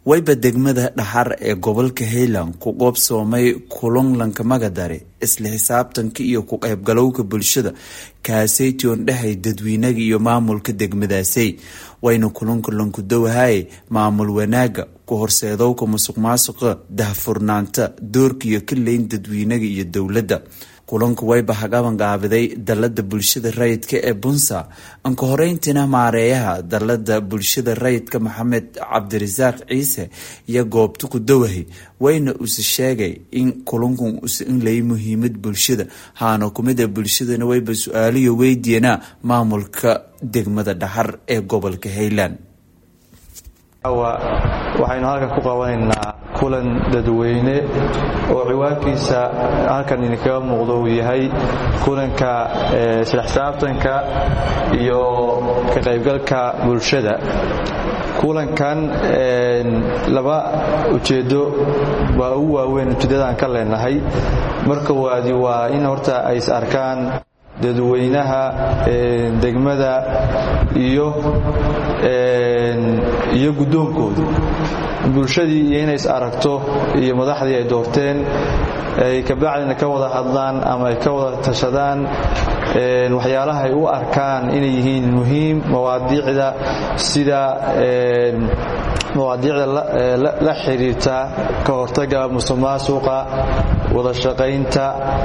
wayba degmada dhaxar ee gobolka highland ku qoobsoomay kulunlanka magadare isla xisaabtanka iyo ku qaybgalowga bulshada kaaseytion dhexay dadweynaga iyo maamulka degmadaasey wayna kulunka lankudowahaye maamul wanaaga ku horseedowka musuq maasuqa dahfurnaanta doorka iyo kaleyn dadweynaga iyo dowladda kulanku wayba hagabanqaabiday dalada bulshada rayidka ee bunsa anka horeyntiina maareeyaha dalada bulshada rayidka maxamed cabdirasaaq ciise iyo goobta ku dawahay wayna use sheegay in kulankun use inlay muhiimad bulshada haana kumida bulshadana wayba su-aaliyo weydiiyana maamulka degmada dhaxar ee gobolka highland waxaynu halkan ku qabanaynaa kulan dadweyne oo ciwaankiisa halkan idinkaga muuqdo uu yahay kulanka isla xisaabtanka iyo ka qaybgalka bulshada kulankan laba ujeedo waa ugu waaweyn ujeeddadaan ka leenahay marka waadi waa in horta ay is arkaan dadweynaha degmada iyo iyo guddoonkooda bulshadii iyo inay is aragto iyo madaxdii ay doorteen ay kabacdina ka wada hadlaan ama ay ka wada tashadaan waxyaalaha ay u arkaan inay yihiin muhiim mawaadiicda sida mawaadiicda la xiriirta ka hortaga musuqmaasuqa wada shaqaynta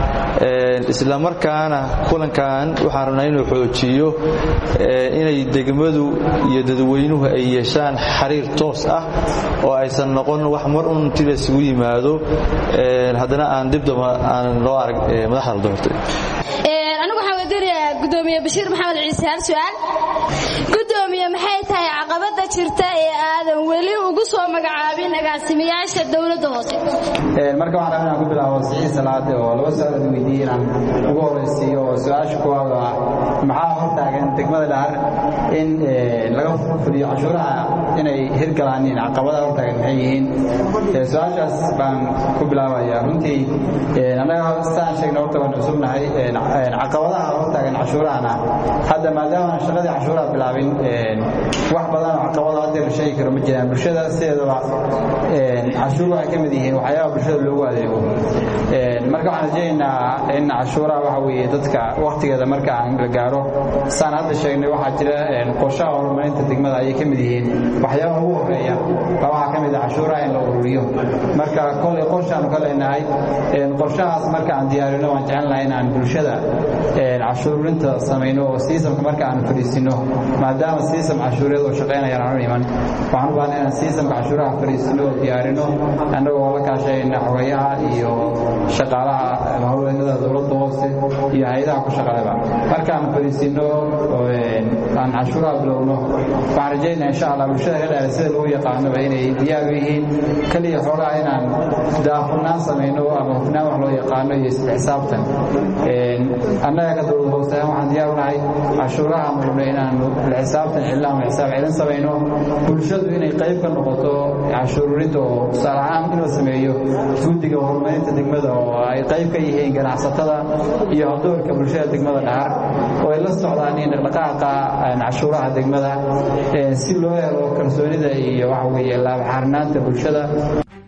isla markaana kulankan waxaan rabnaa inuu xoojiyo inay degmadu iyo dadweynuhu ay yeeshaan xiriir toos ah oo aysan noqon wax mar un intii la isugu yimaado haddana aan dibdaba aan loo arag madaxda la doortay anigu waxaan weydiinayaa gudoomiye bashiir maxamed ciise hal su-aal gudoomiye maxay tahay caqabada jirta ee aadan weli ugu soo magacaabin agaasimayaasha dowladda hoose marka waxaan rabaa inaan ku bilaabo siciid salaade oo laba su-aal aan weydiiyey inaan ugu horeysiiyo oo su-aasha kuwaad oo ah maxaa hortaagan degmada dhahar in laga fuliyo cashuuraha inay hirgalaaniin caqabadaha hortaagan maxay yihiin su-aashaas baan ku bilaabaya runtii annaga sidaan sheegna horta waan cusubnahay caqabadaha hortaagan cashuurahana hadda maadaama shaqadii cashuuraha bilaabin wax badan oo caqabado hadda la sheegi karo ma jiraan bulshada sideedaba cashuur waxay ka mid yihiin waxyaabaha bulshada loogu adeego marka waxaan rajaynaynaa in cashuuraha waxa weeye dadka wakhtigeeda marka aan la gaaro saan hadda sheegnay waxaa jira qorshaha horumarinta degmada ayay ka mid yihiin waxyaabaha ugu horeeya baa waxaa ka mid ah cashuuraha in la ururiyo marka kolley qorshaanu ka leenahay qorshahaas marka aan diyaarino waan jecelnahay inaan bulshada cashuurinta samayno oo siisamka marka aan fadhiisino maadaama siisam cashuureed oo shaqaynayaan aanu iman waxaan u baahnay inaan siisamka cashuuraha fadhiisino oo diyaarino annagoo la kaashayna xogayaha iyo shaqaalaha haweenada dowladda hoose iyo hay-adaha ku shaqaleba markaan fadhiisino aan cashuuraha bilowno waxaan rajaynaa insha allah bulshada ka dhaara sida lagu yaqaanoba inay diyaar u yihiin keliya xoogaha inaan daafurnaan samayno ama hufnaan wax loo yaqaano iyo isla xisaabtan annaga ka dowlad hoose waxaan diyaar u nahay cashuuraha marno inaanu la xisaabtan cilna ama xisaab celin samayno bulshadu inay qayb ka noqoto cashuururidda oo tusaale ahaan inuu sameeyo guddiga horumarinta degmada oo ay qayb ka yihiin ganacsatada iyo howdoorka bulshada degmada dhahar oo ay la socdaan in dhaqdhaqaaqa cashuuraha degmada si loo helo kalsoonida iyo waxa weeye laabxaarnaanta bulshada